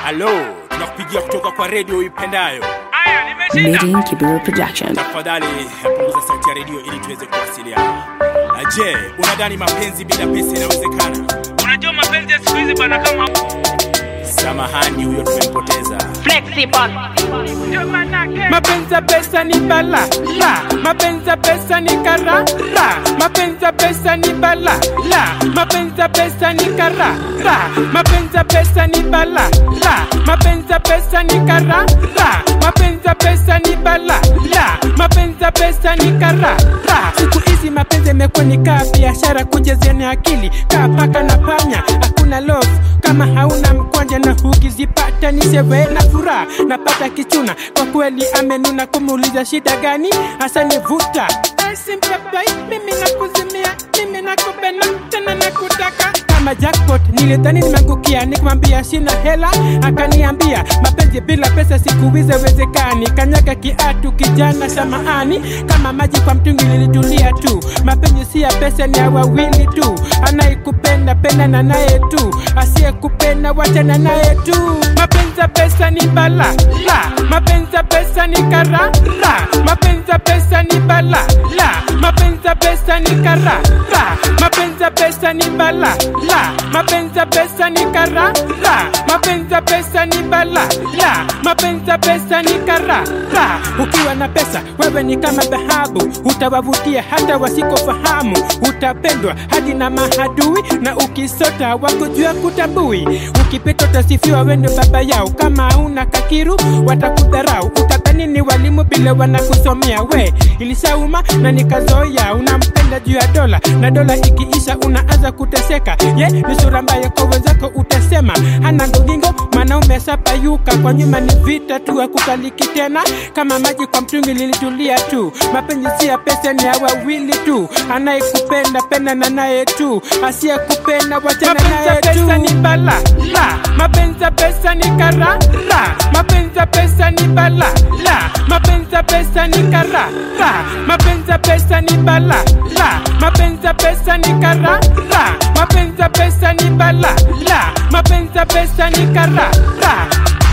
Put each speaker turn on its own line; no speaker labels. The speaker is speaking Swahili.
Halo, tunakupigia kutoka kwa redio uipendayo.
Aya, nimeshinda.
Meeting Kibera Production.
Tafadhali punguza sauti ya redio ili tuweze kuwasiliana. Na Je, unadhani mapenzi bila pesa inawezekana?
Unajua mapenzi ya siku hizi bana kama
Samahani, huyo tumempoteza.
ndio manake.
mapenzi ya pesa ni bala la mapenzi ya pesa ni kara la mapenzi ya pesa ni bala la mapenzi ya pesa ni kara la mapenzi ya pesa ni bala la mapenzi ya pesa ni kara la mapenzi ya pesa ni bala la mapenzi ya pesa ni kara la siku hizi mapenzi yamekuwa ni kaa biashara kujezeana akili kaa paka na panya hakuna love kama hauna mkwanja na hukizipata ni sherehe na furaha napata kichuna kwa kweli amenuna kumuuliza shida gani hasa nivuta simpepai mimi nakuzimia mimi nakupenda tena nakutaka kama jackpot nilidhani nimeangukia nikamwambia sina hela akaniambia mapenzi bila pesa siku hizi haiwezekani kanyaga kiatu kijana samaani kama maji kwa mtungi lilitulia tu mapenzi si ya pesa ni ya wawili tu anayekupenda penda na naye tu asiyekupenda wachana naye tu mapenzi ya pesa ni bala la mapenzi ya pesa ni kara la mapenzi ya pesa ni bala la mapenzi ya pesa ni kara la mapenzi ya pesa ni bala la mapenzi ya pesa ni kara la mapenzi ya pesa ni bala la mapenzi ya pesa ni kara la ukiwa na pesa wewe ni kama dhahabu utawavutia hata wasikofahamu utapendwa hadi na mahadui na ukisota wakujua kutambui ukipita utasifiwa wendo baba yao kama una kakiru watakudharau utadhani ni walimu bila wanakusomea we ilisauma na nikazoya unampenda juu ya dola na dola ikiisha unaanza kuteseka ye ni sura mbaya kwa wenzako utasema hana ndogingo mwanaume sapayuka kwa nyuma ni vita tu akukaliki tena kama maji kwa mtungi lilitulia tu mapenzi si ya pesa ni ya wawili tu anayekupenda penda na naye tu asiyekupenda wachana naye tu ni bala la mapenzi ya pesa ni kara la mapenzi ya pesa ni bala la mapenzi ya pesa ni kara la mapenzi ya pesa ni bala la mapenzi ya pesa ni kara la mapenzi ya pesa ni bala la mapenzi ya pesa ni kara la